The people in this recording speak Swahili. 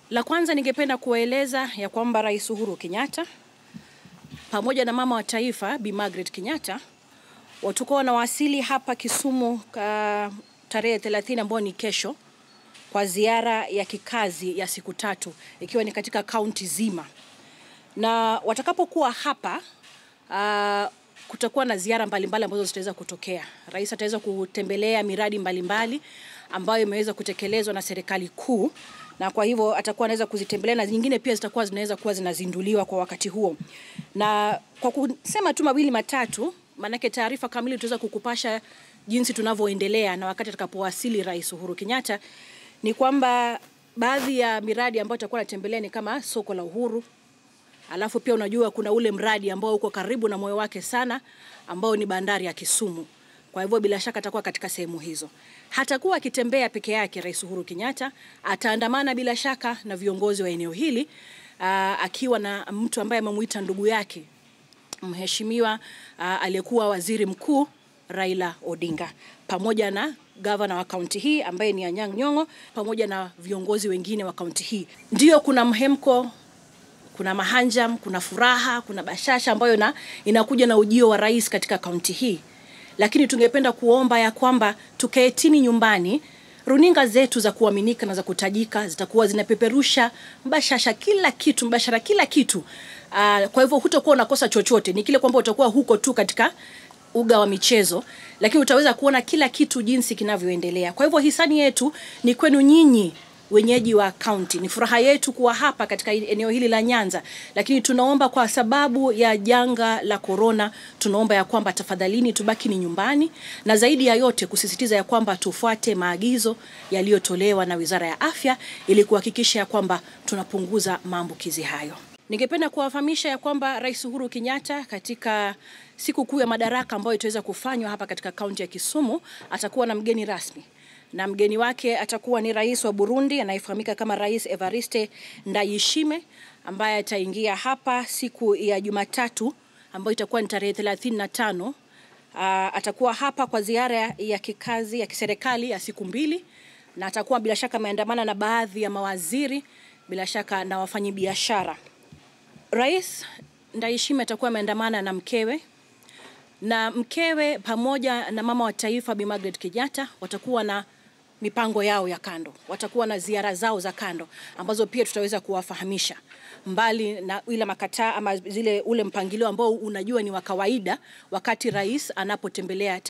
La kwanza ningependa kuwaeleza ya kwamba Rais Uhuru Kenyatta pamoja na mama wa taifa Bi Margaret Kenyatta watakuwa wanawasili hapa Kisumu uh, tarehe 30 ambayo ni kesho kwa ziara ya kikazi ya siku tatu ikiwa ni katika kaunti zima, na watakapokuwa hapa uh, kutakuwa na ziara mbalimbali ambazo zitaweza kutokea. Rais ataweza kutembelea miradi mbalimbali ambayo imeweza kutekelezwa na serikali kuu na kwa hivyo atakuwa anaweza kuzitembelea na nyingine pia zitakuwa zinaweza kuwa zinazinduliwa kwa wakati huo. Na kwa kusema tu mawili matatu, maanake taarifa kamili tutaweza kukupasha jinsi tunavyoendelea na wakati atakapowasili Rais Uhuru Kenyatta, ni kwamba baadhi ya miradi ambayo atakuwa anatembelea ni kama soko la Uhuru, alafu pia unajua kuna ule mradi ambao uko karibu na moyo wake sana ambao ni bandari ya Kisumu. Kwa hivyo bila shaka atakuwa katika sehemu hizo. Hatakuwa akitembea peke yake Rais Uhuru Kenyatta, ataandamana bila shaka na viongozi wa eneo hili aa, akiwa na mtu ambaye amemuita ndugu yake mheshimiwa aliyekuwa waziri mkuu Raila Odinga pamoja na gavana wa kaunti hii ambaye ni Anyang' Nyong'o pamoja na viongozi wengine wa kaunti hii. Ndio kuna mhemko kuna mahanjam, kuna furaha, kuna bashasha ambayo na, inakuja na ujio wa rais katika kaunti hii, lakini tungependa kuomba ya kwamba tukaetini nyumbani. Runinga zetu za kuaminika na za kutajika zitakuwa zinapeperusha mbashasha kila kitu, mbashara kila kitu. Uh, kwa hivyo hutakuwa unakosa chochote, ni kile kwamba utakuwa huko tu katika uga wa michezo, lakini utaweza kuona kila kitu jinsi kinavyoendelea. Kwa hivyo hisani yetu ni kwenu nyinyi wenyeji wa kaunti. Ni furaha yetu kuwa hapa katika eneo hili la Nyanza, lakini tunaomba kwa sababu ya janga la korona, tunaomba ya kwamba tafadhalini tubaki ni nyumbani, na zaidi ya yote kusisitiza ya kwamba tufuate maagizo yaliyotolewa na Wizara ya Afya ili kuhakikisha ya kwamba tunapunguza maambukizi hayo. Ningependa kuwafahamisha ya kwamba Rais Uhuru Kenyatta katika siku kuu ya madaraka ambayo itaweza kufanywa hapa katika kaunti ya Kisumu atakuwa na mgeni rasmi na mgeni wake atakuwa ni rais wa Burundi anayefahamika kama Rais Evariste Ndayishimiye ambaye ataingia hapa siku ya Jumatatu ambayo itakuwa ni tarehe 35. Uh, atakuwa hapa kwa ziara ya kikazi ya kiserikali ya siku mbili, na atakuwa bila shaka ameandamana na baadhi ya mawaziri, bila shaka na wafanyabiashara. Rais Ndayishimiye atakuwa ameandamana na mkewe na mkewe pamoja na mama wa taifa Bi Margaret Kenyatta watakuwa na mipango yao ya kando, watakuwa na ziara zao za kando ambazo pia tutaweza kuwafahamisha, mbali na ile makataa ama zile ule mpangilio ambao unajua ni wa kawaida wakati rais anapotembelea